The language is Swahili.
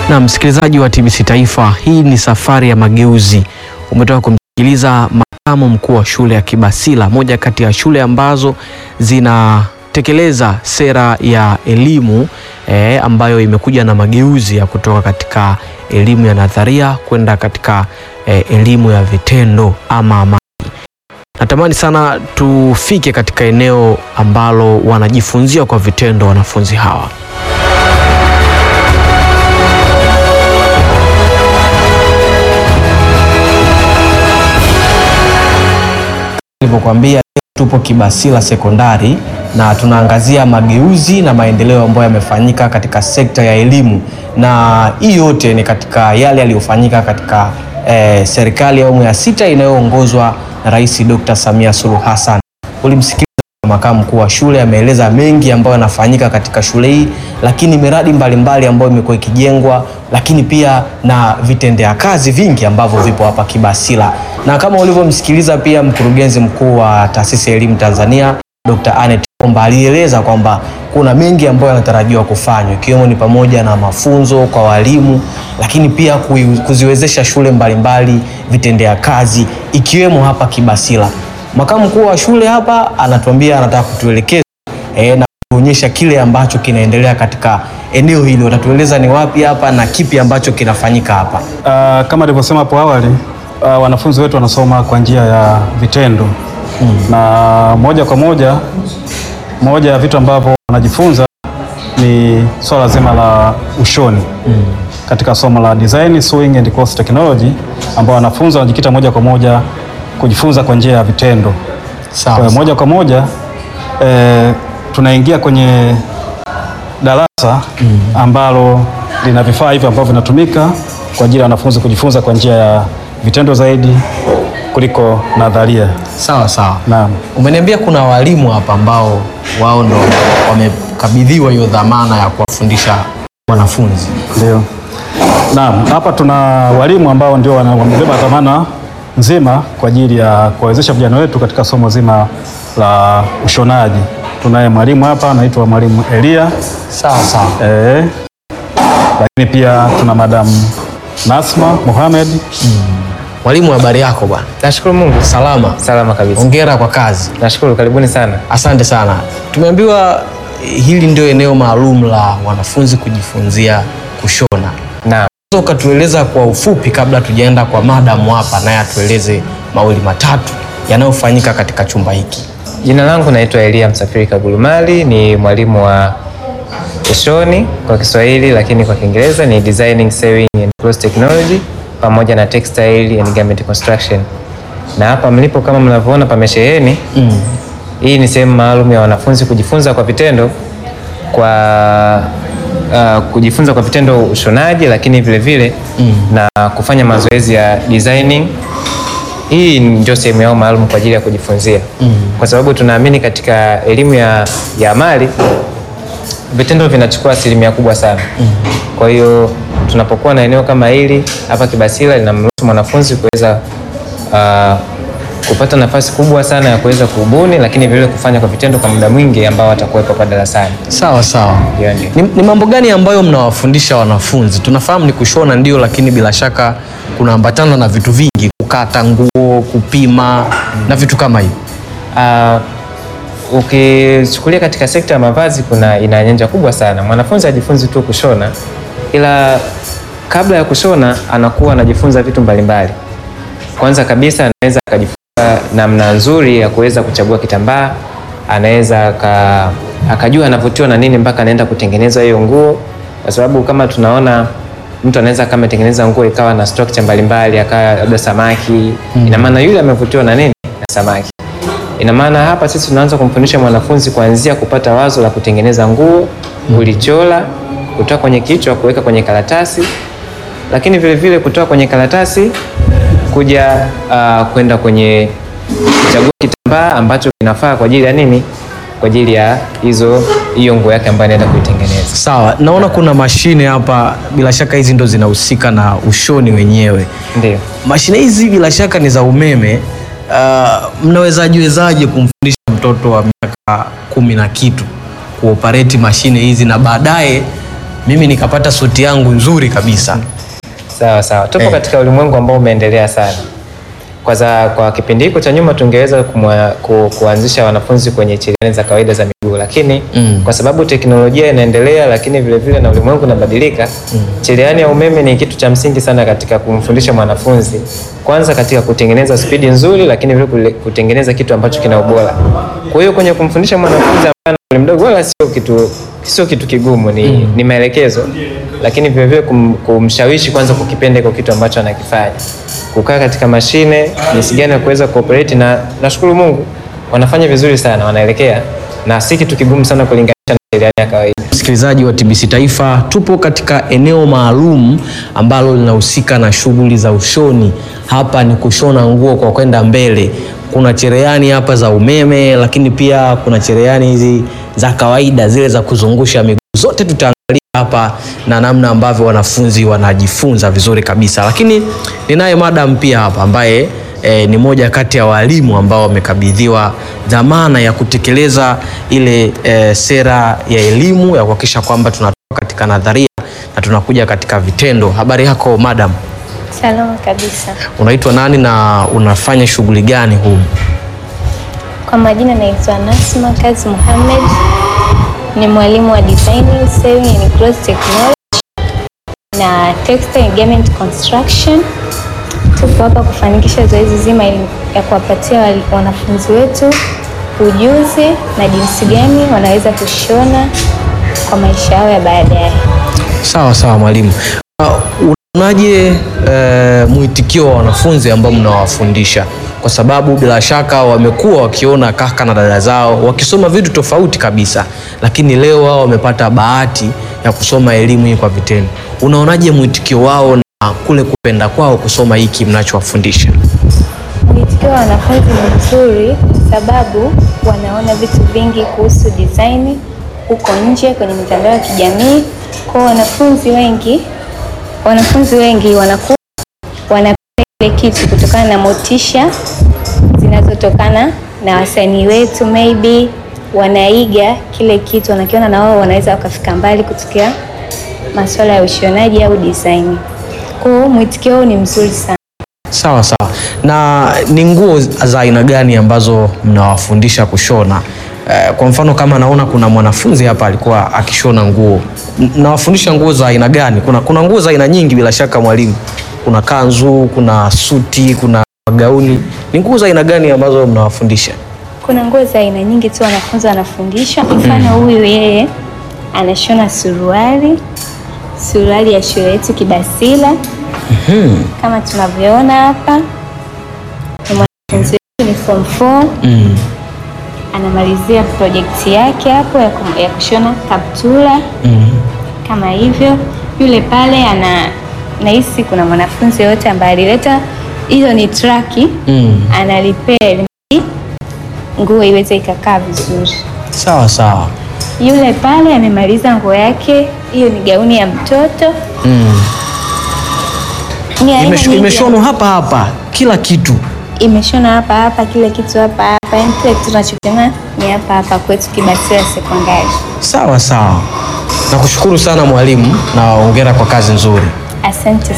Na msikilizaji wa TBC Taifa, hii ni safari ya mageuzi. Umetoka kumsikiliza makamu mkuu wa shule ya Kibasila, moja kati ya shule ambazo zinatekeleza sera ya elimu eh, ambayo imekuja na mageuzi ya kutoka katika elimu ya nadharia kwenda katika eh, elimu ya vitendo ama amali. Natamani sana tufike katika eneo ambalo wanajifunzia kwa vitendo wanafunzi hawa. Nilivyokuambia tupo Kibasila sekondari na tunaangazia mageuzi na maendeleo ambayo yamefanyika katika sekta ya elimu, na hii yote ni katika yale yaliyofanyika katika eh, serikali ya awamu ya sita inayoongozwa na Rais Dr. Samia Suluhu Hassan. Ulimsikiliza makamu mkuu wa shule ameeleza mengi ambayo yanafanyika katika shule hii, lakini miradi mbalimbali ambayo imekuwa ikijengwa, lakini pia na vitendea kazi vingi ambavyo vipo hapa Kibasila, na kama ulivyomsikiliza pia mkurugenzi mkuu wa taasisi ya elimu Tanzania Dr. Anet Komba alieleza kwamba kuna mengi ambayo yanatarajiwa kufanywa ikiwemo ni pamoja na mafunzo kwa walimu, lakini pia kui- kuziwezesha shule mbalimbali vitendea kazi ikiwemo hapa Kibasila. Makamu mkuu wa shule hapa anatuambia anataka kutuelekeza e, na kuonyesha kile ambacho kinaendelea katika eneo hili. Watatueleza ni wapi hapa na kipi ambacho kinafanyika hapa. Uh, kama nilivyosema hapo awali uh, wanafunzi wetu wanasoma kwa njia ya vitendo na moja kwa moja, moja ya vitu ambavyo wanajifunza ni swala zima la ushoni katika somo la design sewing and cloth technology, ambao wanafunzi wanajikita moja kwa moja kujifunza kwa njia ya vitendo. Kwa hiyo moja kwa moja eh, tunaingia kwenye darasa ambalo lina vifaa hivi ambavyo vinatumika kwa ajili ya wanafunzi kujifunza kwa njia ya vitendo zaidi kuliko nadharia. Sawa sawa. Naam. Umeniambia kuna walimu hapa ambao wao ndo wamekabidhiwa hiyo dhamana ya kuwafundisha wanafunzi. Ndio. Naam, hapa tuna walimu ambao ndio wana- wamebeba dhamana nzima kwa ajili ya kuwawezesha vijana wetu katika somo zima la ushonaji. Tunaye mwalimu hapa anaitwa mwalimu Elia Sawa sawa. eh, lakini pia tuna madamu Nasma Mohamed. Mwalimu, habari yako bwana? Nashukuru Mungu. Salama. Salama kabisa. Hongera kwa kazi. Nashukuru, karibuni sana. Asante sana. Tumeambiwa hili ndio eneo maalum la wanafunzi kujifunzia kushona. Naam. Unaweza ukatueleza kwa ufupi, kabla tujaenda kwa madamu hapa, naye atueleze mawili matatu yanayofanyika katika chumba hiki. Jina langu naitwa Elia Msafiri Kagulumali, ni mwalimu wa ushoni kwa Kiswahili, lakini kwa Kiingereza ni designing sewing and cloth technology pamoja na textile and garment construction. Na hapa mlipo kama mnavyoona pamesheheni. Mm. Hii ni sehemu maalum ya wanafunzi kujifunza kwa vitendo kwa uh, kujifunza kwa vitendo ushonaji, lakini vile vile na kufanya mazoezi ya designing. Hii ndio sehemu yao maalum kwa ajili ya kujifunzia kwa sababu tunaamini katika elimu ya, ya amali vitendo vinachukua asilimia kubwa sana. Kwa hiyo tunapokuwa na eneo kama hili hapa Kibasila linamruhusu mwanafunzi kuweza uh, kupata nafasi kubwa sana ya kuweza kubuni, lakini vile kufanya kwa vitendo kwa muda mwingi ambao atakuwepo hapa darasani. Sawa sawa. Ndio, ndio. Ni, ni mambo gani ambayo mnawafundisha wanafunzi? Tunafahamu ni kushona ndio, lakini bila shaka kunaambatana na vitu vingi, kukata nguo, kupima na vitu kama hivyo. Uh, ukichukulia katika sekta ya mavazi kuna ina nyanja kubwa sana. Mwanafunzi ajifunzi tu kushona, ila kabla ya kushona anakuwa anajifunza vitu mbalimbali. Kwanza kabisa anaweza akajifunza namna nzuri ya kuweza kuchagua kitambaa, anaweza aka, akajua anavutiwa na nini mpaka anaenda kutengeneza hiyo nguo, kwa sababu kama tunaona mtu anaweza kama tengeneza nguo ikawa na structure mbalimbali, akawa labda samaki, ina maana yule amevutiwa na nini? Na samaki. Ina maana hapa sisi tunaanza kumfundisha mwanafunzi kuanzia kupata wazo la kutengeneza nguo, kulichola, kutoa kwenye kichwa, kuweka kwenye karatasi, lakini vile vile kutoa kwenye karatasi kuja uh, kwenda kwenye kuchagua kitambaa ambacho kinafaa kwa ajili ya nini? Kwa ajili ya hizo hiyo nguo yake ambayo anaenda kuitengeneza. Sawa, naona kuna mashine hapa, bila shaka hizi ndo zinahusika na ushoni wenyewe. Ndio. Mashine hizi bila shaka ni za umeme. Uh, mnawezaji wezaje kumfundisha mtoto wa miaka kumi na kitu kuoperate mashine hizi na baadaye mimi nikapata suti yangu nzuri kabisa. Sawa sawa, tupo Eh. katika ulimwengu ambao umeendelea sana. Kwa, za, kwa kipindi hiko cha nyuma tungeweza kumwa, ku, kuanzisha wanafunzi kwenye cherehani za kawaida za miguu, lakini Mm. kwa sababu teknolojia inaendelea, lakini vile vile na ulimwengu unabadilika, cherehani ya umeme ni kitu cha msingi sana katika kumfundisha mwanafunzi, kwanza katika kutengeneza spidi nzuri, lakini vile kule- kutengeneza kitu ambacho kina ubora. Kwa hiyo kwenye kumfundisha mwanafunzi ambaye ana umri mdogo, wala sio kitu sio kitu kigumu, ni, ni maelekezo, lakini vile vile kum, kumshawishi kwanza kukipenda iko kitu ambacho anakifanya, kukaa katika mashine, jinsi gani ya kuweza kuoperate, na nashukuru Mungu wanafanya vizuri sana, wanaelekea na si kitu kigumu sana kulinganisha na cherehani ya kawaida. Msikilizaji wa TBC Taifa, tupo katika eneo maalum ambalo linahusika na shughuli za ushoni. Hapa ni kushona nguo kwa kwenda mbele. Kuna cherehani hapa za umeme, lakini pia kuna cherehani hizi za kawaida zile za kuzungusha miguu. Zote tutaangalia hapa na namna ambavyo wanafunzi wanajifunza vizuri kabisa, lakini ninaye madam pia hapa ambaye e, ni moja kati ya walimu ambao wamekabidhiwa dhamana ya kutekeleza ile e, sera ya elimu ya kuhakikisha kwamba tunatoka katika nadharia na tunakuja katika vitendo. Habari yako madam, Salama kabisa. unaitwa nani na unafanya shughuli gani humu? Kwa majina naitwa Nasma Kazi Muhammad, ni mwalimu wa designing, sewing and cloth technology na textile and garment construction. Tupo hapa kufanikisha zoezi zima ili- ya kuwapatia wali- wanafunzi wetu ujuzi na jinsi gani wanaweza kushona kwa maisha yao ya baadaye. Sawa sawa mwalimu. Uh, unaonaje uh, mwitikio wa wanafunzi ambao mnawafundisha? Kwa sababu bila shaka wamekuwa wakiona kaka na dada zao wakisoma vitu tofauti kabisa, lakini leo wao wamepata bahati ya kusoma elimu hii kwa vitendo. Unaonaje mwitikio wao na kule kupenda kwao kusoma hiki mnachowafundisha? Mwitikio wa wanafunzi ni mzuri kwa sababu wanaona vitu vingi kuhusu design huko nje kwenye mitandao ya kijamii. Kwa wanafunzi wengi, wanafunzi wengi wanakuwa wanapenda ile kitu kutokana na motisha zinazotokana na wasanii wetu, maybe wanaiga kile kitu, wanakiona na wao wanaweza wakafika mbali kutokea masuala ya ushonaji au design. Kwa hiyo mwitikio huu ni mzuri sana. Sawa sawa. Na ni nguo za aina gani ambazo mnawafundisha kushona? Eh, kwa mfano kama naona kuna mwanafunzi hapa alikuwa akishona nguo, M- mnawafundisha nguo za aina gani? Kuna, kuna nguo za aina nyingi bila shaka mwalimu. Kuna kanzu, kuna suti, kuna gauni. Ni nguo za aina gani ambazo mnawafundisha? Kuna nguo za aina nyingi tu wanafunzi wanafundishwa. Mfano huyu yeye anashona suruali, suruali ya shule yetu Kibasila kama tunavyoona hapa. Ni mwanafunzi wetu, ni form 4 Mm. anamalizia projekti yake hapo ya, kum- ya kushona kaptula Mm. kama hivyo. Yule pale ana nahisi kuna mwanafunzi yote ambaye alileta hizo ni traki Mm. analipea ili nguo iweze ikakaa vizuri. Sawa sawa. Yule pale amemaliza nguo yake, hiyo ni gauni ya mtoto. Mm. Ni aina Imesh- nyingi ya- Imeshonwa hapa hapa kila kitu. imeshona hapa hapa, kile kitu hapa hapa, yani kile kitu tunachokiona ni hapa hapa kwetu Kibasila Sekondari. Sawa sawa. Nakushukuru sana mwalimu na hongera kwa kazi nzuri. Asante